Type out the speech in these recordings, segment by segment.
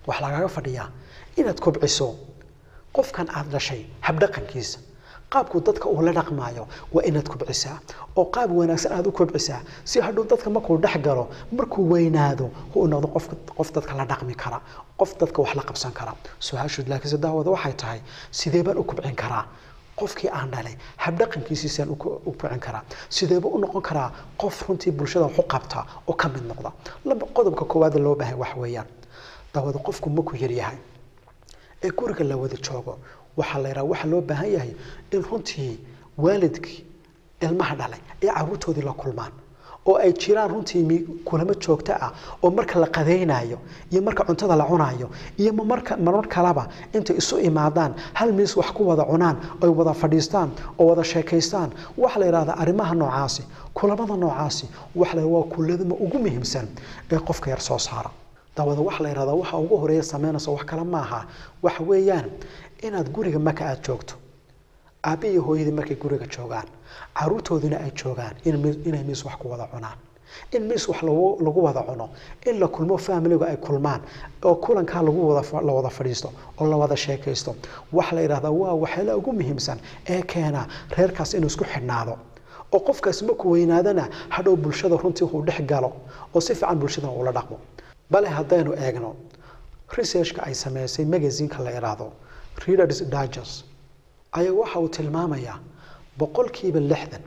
waxaa lagaaga fadhiyaa inaad kobciso qofkan aad dhashay habdhaqankiisa qaabku dadka uu la dhaqmaayo waa inaad kobcisaa oo qaab wanaagsan aad u kobcisaa si hadhow dadka markuu dhex galo markuu weynaado uu noqdo qof qof dadka la dhaqmi kara qof dadka wax la qabsan kara su-aashu laakiinse daawada waxay tahay sidee baan u kobcin karaa qofkii aan dhalay habdhaqankiisiisaan u kobcin karaa sideeba u noqon karaa qof runtii bulshada wax u qabta oo ka mid noqda laba qodobka koowaad loo baahay wax weeyaan daawada qofku maku yaryahay ee guriga la wada joogo waxaa la yidhaha waxaa loo baahan yahay in runtii waalidkii ilmaha dhalay ay caruurtoodii la kulmaan oo ay jiraan runtii kulamo joogto ah oo marka la qadaynayo iyo marka cuntada la cunayo iyo marka marmar kaleba intay isu imaadaan hal miis wax ku wada cunaan oy wada fadhiistaan oo wada sheekaystaan waxaa la yidhahdaa arrimaha noocaasi kulamada noocaasi waxa la waa kuladama ugu muhiimsan ee qofka yar soo saara daawada waxa la yidhahdaa waxa ugu horeeya samaynaysa wax kale maaha waxa weeyaan inaad guriga marka aada joogto aabbi iyo hooyadii markay guriga joogaan caruurtooduna ay joogaan inay miis wax ku wada cunaan in miis wax lagu wada cuno in la kulmo familigu ay kulmaan oo kulankaa lagu la wada fadhiisto oo la wada sheekaysto waxa la yidhahdaa waa waxyaala ugu muhiimsan ee keena reerkaas inuu isku xidhnaado oo qofkaas markuu weynaadana hadhow bulshada runtii uu dhex galo oo si fiican bulshadana uula dhaqmo bale haddaynu eegno researchka ay sameysay magazineka la idhaahdo readers digest ayaa waxa uu tilmaamayaa boqolkiiba lixdan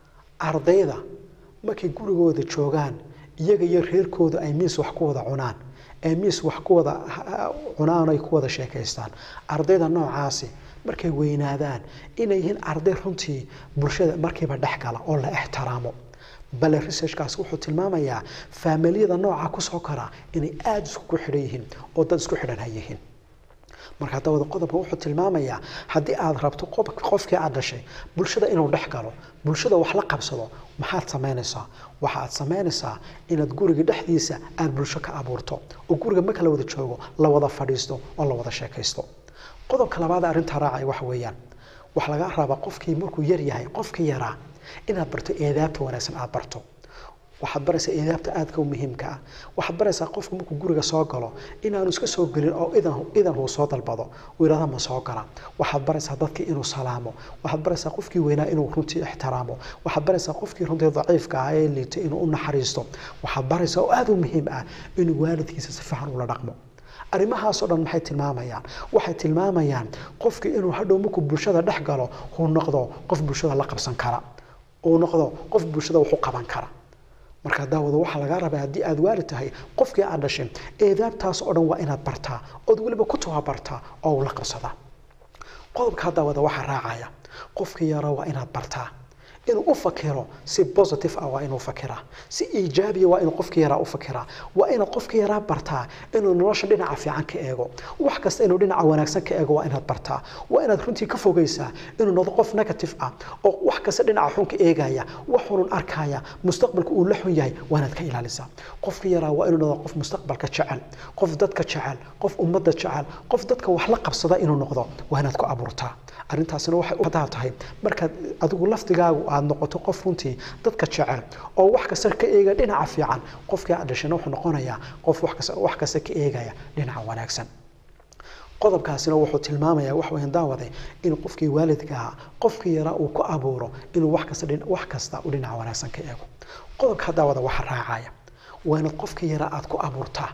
ardayda markay gurigooda joogaan iyaga iyo reerkooda ay miis wax ku wada cunaan ee miis wax ku wada cunaan ay ku wada sheekaystaan ardayda noocaasi markay weynaadaan inay yihiin arday runtii bulshada markiiba dhex gala oo la ixtiraamo bale researchkaasi wuxuu tilmaamayaa faamiliyada nooca kusoo kara inay aada isku xidhan yihiin oo dad isku xidhan hayihiin marka dawada qodobka wuxuu tilmaamayaa haddii aad rabto qofkii aad dhashay bulshada inuu dhex galo bulshada wax la qabsado maxaad samaynaysaa waxa aad samaynaysaa inaad guriga dhexdiisa aad bulsho ka abuurto oo guriga marka la wada joogo la wada fadhiisto oo la wada sheekaysto qodobka labaad arrintaa raacaya waxa weeyaan waxa laga rabaa qofkii markuu yar yahay qofkii yaraa inaad barto eedaabta wanaagsan aad barto waxaad baraysaa eedaabta aadka u muhiimka ah waxaad baraysaa qofku markuu guriga soo galo inaanu iska soo gelin oo idan idan uu soo dalbado uu yidhahda ma soo gala waxaad baraysaa dadkii inuu salaamo waxaad baraysaa qofkii weynaa inuu runtii ixtiraamo waxaad baraysaa qofkii runtii daciifka ah ee liita inuu u naxariisto waxaad baraysaa oo aada u muhiim ah inuu waalidkiisa si fiican ula dhaqmo arrimahaasoo dhan maxay tilmaamayaan waxay tilmaamayaan qofkii inuu hadhow markuu bulshada dhex galo uu noqdo qof bulshada la qabsan kara uu noqdo qof bulshada wax u qaban kara markaa daawada waxaa lagaa rabaa haddii aad waali tahay qofkii aad dhashay eedaabtaas oo dhan waa inaad bartaa ood weliba ku tababartaa oo ula qabsadaa qodobkaa daawada waxaa raacaya qofkii yara waa inaad bartaa inuu u fakiro si positive ah waa inuu fakiraa si iijaabiya waa inuu qofkii yaraa u fakiraa waa inaad qofkii yaraa bartaa inuu nolosha dhinaca fiican ka eego wax kasta inuu dhinaca wanaagsan ka eego waa inaad bartaa waa inaad runtii ka fogaysaa inuu noqdo qof negative ah oo wax kasta dhinaca xun ka eegaya waxunun arkaya mustaqbalka uu la xun yahay waa inaad ka ilaalisaa qofkii yaraa waa inuu noqdo qof mustaqbalka jecel qof dadka jecel qof ummadda jecel qof dadka wax la qabsada inuu noqdo waa inaad ku abuurtaa arrintaasina waxay u hadaa tahay markaad adigu laftigaagu aad noqoto qof runtii dadka jecel oo wax kasta ka eegaya dhinaca fiican qofkii aad dhashayna wuxuu noqonayaa qof wax kasta wax kasta ka eegaya dhinaca wanaagsan qodobkaasina wuxuu tilmaamayaa wax weyn daawade in qofkii waalidka ahaa qofkii yaraa uu ku abuuro inuu wax kasta wax kasta u dhinaca wanaagsan ka eego qodobka daawada waxa raacaya waa inaad qofkii yaraa aad ku abuurtaa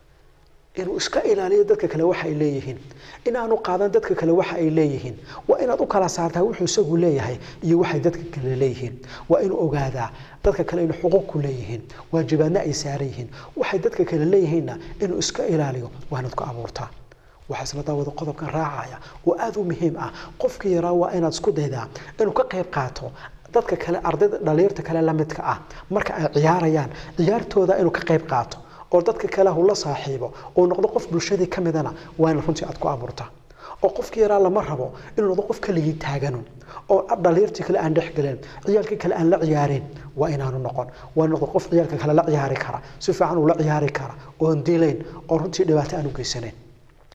inuu iska ilaaliyo dadka kale waxa ay leeyihiin inaanu qaadan dadka kale waxa ay leeyihiin waa inaad u kala saartaa wuxuu isagu leeyahay iyo waxay dadka kale leeyihiin waa inuu ogaadaa dadka kale inuu xuquuq ku leeyihiin waajibaadna ay saaran yihiin waxay dadka kale leeyihiinna inuu iska ilaaliyo waa inaad ku abuurtaa waxaa isla daawada qodobkan raacaya oo aada u muhiim ah qofkii yaraa waa inaad isku daydaa inuu ka qayb qaato dadka kale ardayda dhalinyarta kale la midka ah marka ay ciyaarayaan ciyaartooda inuu ka qayb qaato oo dadka kale hu la saaxiibo oo noqdo qof bulshadii ka midana waa in runtii aad ku abuurtaa oo qofkii yaraa lama rabo inuu noqdo qof keligii taaganun oo dhalinyartii kale aan dhexgelin ciyaalkii kale aan la ciyaareen waa inaanu noqon waa noqdo qof ciyaalka kale la ciyaari kara si fiican uu la ciyaari kara oon dilayn oo runtii dhibaato aan u geysanayn